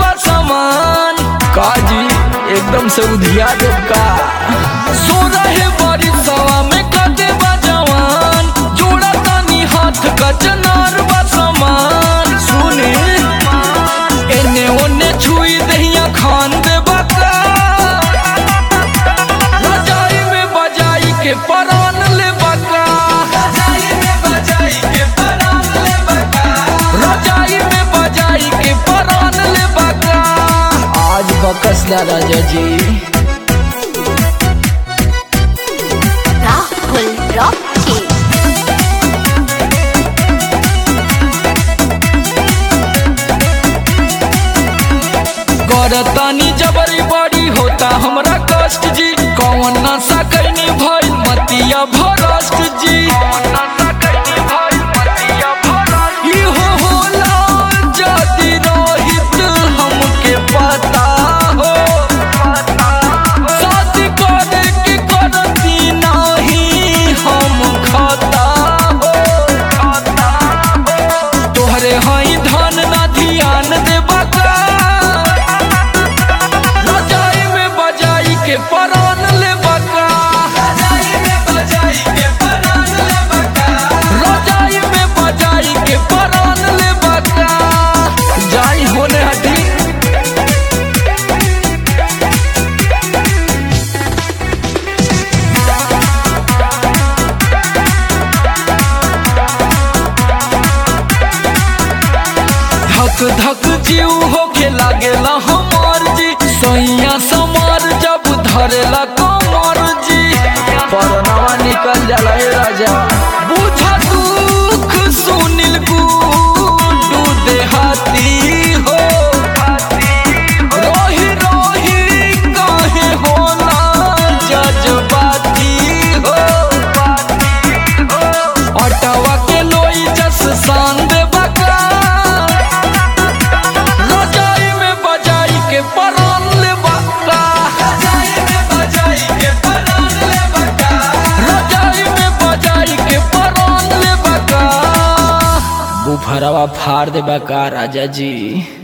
बा सामान काजी एकदम से उधिया दे का सो रहे बड़ी सवा में कदे बा जवान जोड़ा तानी हाथ का चनार बा सामान सुने एने ओने छुई दहिया खान दे बका रजाई में बजाई के परान ले बका रजाई में बजाई के परान ले बका रजाई में बजाई के परान ले बका आज बकस दा राजा जी Rahul Rocky. करतानी जबरी बड़ी होता हमरा कष्ट जी कौन नशा कैनी भइल मतिया भरष्ट जी इहो होला जदि रहित हमके पता हो शादी करे के करती नाही हम खाता हो तोहरे हई धन ना ध्यान देबा का रजाई में बजाई के परान ले बका रजाई में बजाई के परान ले बका रजाई में बजाई के परान ले बका जाई होने हटी धक धक जीव होके लागेला हमार जी सैया समार जब धरेला कमर जी परनावा निकल जाला ए राजा बुझा दुख सुनिल गुडू देहाती हो रोही रोही काहे होला जज्बाती हो अटवा के लोई जस शान देबा का रजाई में बजाई के परान ले बका रजाई में बजाई के परान ले बका रजाई में बजाई के परान ले बका बुफरवा फाड़ दे बका राजा जी